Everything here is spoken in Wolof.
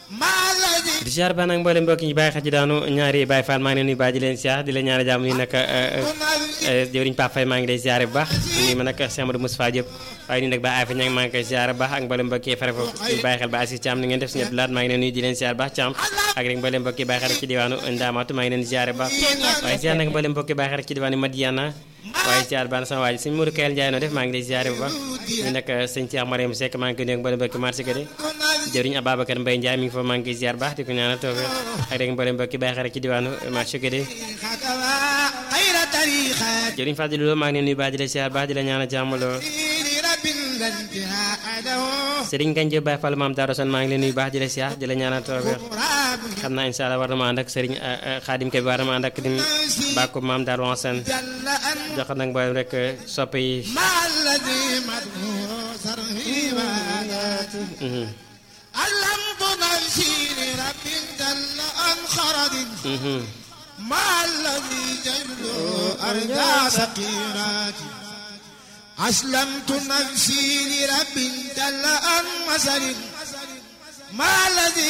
di siyaar baax nag mboolem mbokk ñi bàyyi xel ci daanu ñaari Baye Fall maa ngi leen nuyu baax di leen siyaar di leen ñaari jàmm ni nag jëwriñ Pape Faye maa ngi lay siyaare bu baax nii ma nag Cheikh Amadou Moustapha Diop waaye nii nag ba Afa Ñang maa ngi koy siyaare bu baax ak mboolem mbokk yi fare foofu bàyyi xel ba Assis Thiam ni ngeen def si ñëpp laat maa ngi leen nuyu di leen siyaar baax Thiam ak rek mboolem mbokk yi bàyyi xel ci diwaanu Ndamatu maa ngi leen siyaare bu baax waaye siyaar nag mboolem mbokk yi bàyyi xel ci diwaanu Madiana waaye siyaar baax na sama waa ji sëñ Mourou Kayel Ndiaye noo def maa ngi lay siyaare bu baax nii nag sëñ Cheikh Mariam Seck maa ngi koy nuyu ak mboolem mbokk marché de jëriñ Ababacar Mbaye Ndiaye mi ngi fa maa ngi koy ziar baax di ko ñaanal tawfeex ak rek mboolem mbokki bàyyi xarit ci diwaanu marché de jëriñ Fadilou Lo maa ngi leen nuyu baax di la ziar baax di la ñaanal jàmm loo Serigne Gandio Baye Fall maam Daaro San maa ngi leen nuyu baax di la ziar di la ñaanal tawfeex xam naa incha allah war na ma ànd ak Serigne Khadim Kebe war na ma ànd ak dim bàkku maam Daaro San jox nag mboolem rek soppe yi علمت نفسي لرب جل عن خرد مع الذي جل أرجى سقيراتي أسلمت نفسي لرب جل عن مسر مع الذي